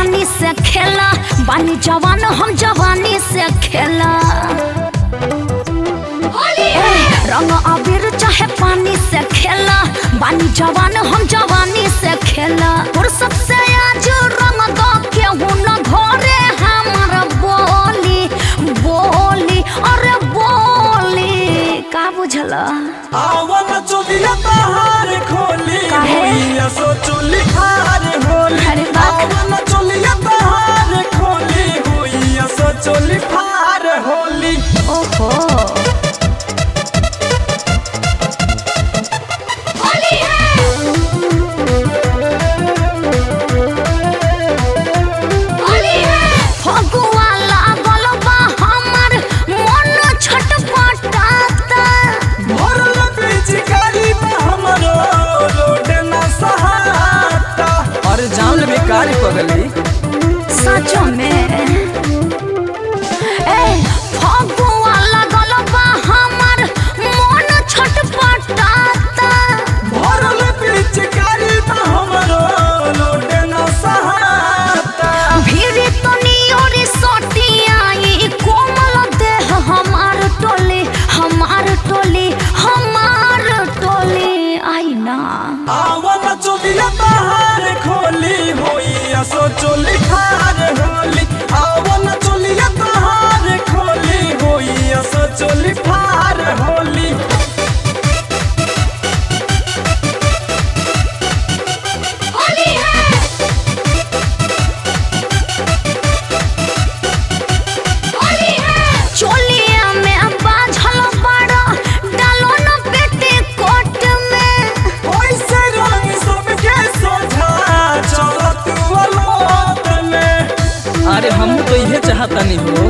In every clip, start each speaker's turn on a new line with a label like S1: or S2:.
S1: पानी से खेला बानी जवान हम जवानी से खेला ए, रंग अबीर चाहे पानी से खेला बानी जवान हम जवानी से खेला और सबसे आज रंग दो केहू न घरे हमार बोली बोली अरे बोली का बुझला
S2: आवन चोलिया तहार खोली
S1: काहे?
S2: होइया सो चोली खार होली
S1: अरे बाप।
S2: आवन चोलिया तहार खोली होइया सो चोली खार होली
S1: ओहो फगुआ लागल बा हमर मन छटपटाता
S2: भरल पिचकारी में हमरो लोड न सहाता अरे जान ले बेकार पगली
S1: सचो में ए फगुआ लागल बा हमर मन छटपटाता
S2: भरल पिचकारी में हमरो लोड न सहाता
S1: भीड़ तनी और सटियाई कोमल देह हमार टोली हमार टोली हमार टोली आई ना
S2: आवन चोलिया तहार खोली होइया सो चोली खार होली आवन चोलिया तहार खोली होइया सो चोली खार होली
S1: चोलिया में बाझल बड़ा डालो न पेटे कोट में
S2: ओइसे रंग सबके सोझा चलत वलोत में अरे हम तो इहे चाहता नहीं हो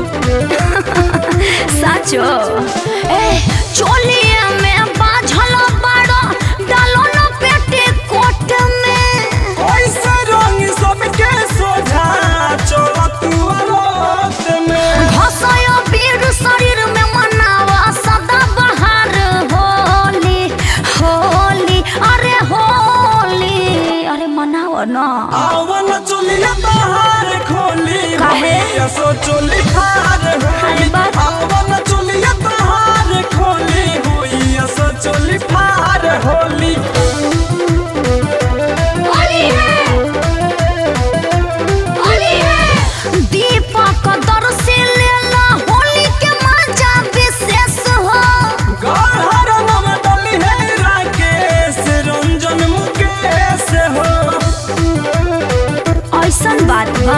S1: साचो ए चोलिया में बाझल बड़ा डालो न पेटे कोट में
S2: ओइसे रंग सबके सोझा चलत वलोत में
S1: घसय बीर शरीर में मनावा सदा बहार होली होली अरे होली अरे मनाओ ना
S2: आवन चोलिया तहार खोली
S1: काहे?
S2: होइया सो चोली खार
S1: अरे
S2: होली
S1: बाप।
S2: आवन चोलिया तहार खोली होइया सो चोली खार होली
S1: दीपक दर्शी लेला होली के मजा विशेष हो
S2: गढ़हर नम डली है राकेश रंजन मुकेश हो
S1: ऐसन बात बा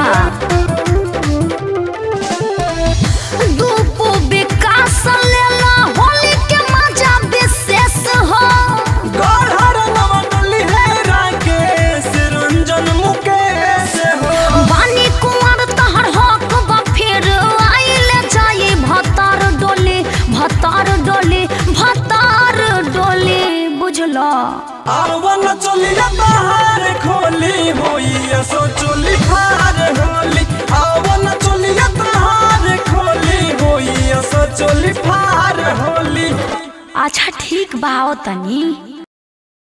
S1: दूपो विकास लेला होली के मजा विशेष हो
S2: गढ़हर नम डली है राकेश रंजन मुकेश हो
S1: बानी कुंवर तहर हक बा फिर आइले जाई भतार डोली भतार डोली भतार डोली बुझलो
S2: आवन चोलिया तहार खोली होइया सो चोली खार होली आवन चोलिया तहार खोली होइया सो चोली खार होली
S1: अच्छा ठीक बा आओ तनी